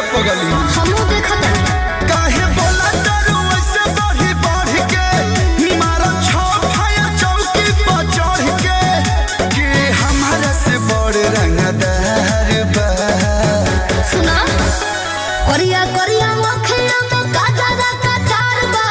पगली हमू देखत काहे बोला तारू ऐसे बढ़ी बढ़ के मारा छो फाया चौकी पर चढ़ के कि हमारा से बड़ रंगदार बा सुना करिया करिया मखिया में काजरा कटार बा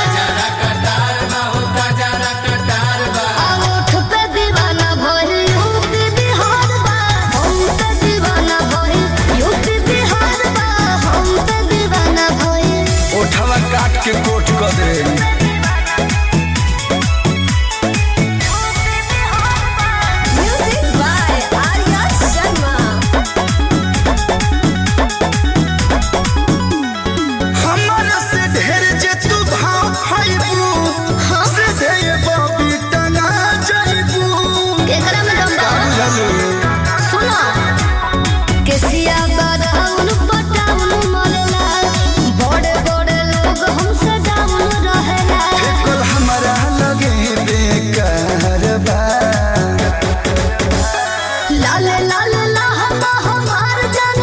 आ ओठ पे दीवाना भइल यूपी बिहार बा हम पे दीवाना भइल यूपी बिहार बा हम पे दीवाना भइल ओठवा काट के कोट कर दे म्यूजिक बाय आर्या शर्मा हमारा से ढेर जे तू भाव खाइबू से दे ये बबी टंगा जाइबू केकरा में दम बा बुझलू सुना केसिया बादाउन पटाउन मरेला बड़े बड़े लोग हमसे डाउन रहेला कल हमारा लगे बेकार बा लाले लाले लाहता हमार जान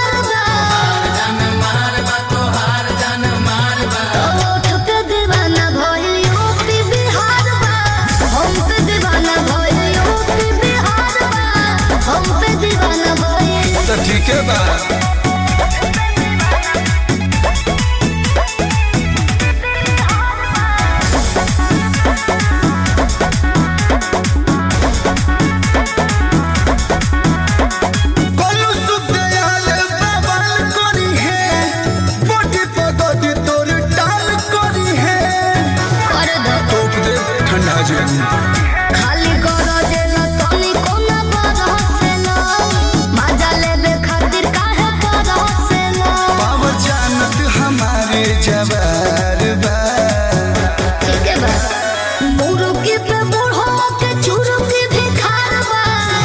मारदा ओठ पे दीवाना भइल यूपी बिहार बा हम पे दीवाना भइल यूपी बिहार बा हम पे दीवाना भइल तो ठीक है बा कोलू सुदयाल बवाल करी है बॉडी पगड़ी तोर टाल करी है कर दो टोक दे ठंडा जाएगी खाली कर देला तनी कोना पर हसेला मजा लेबे खातिर काहे पर हसेला पावर जानत हमारे जवार बा ठीक है बा मुरुकी पे बूढ़ो के चुरुकी भी खारबा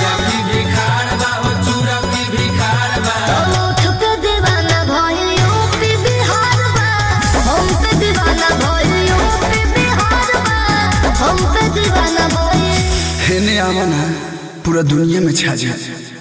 ओठ पे दीवाना भइल यूपी बिहार बा हम पे दीवाना भइल यूपी बिहार बा हम पे दीवाना भइल हेने आवा ना पूरा दुनिया में छा जा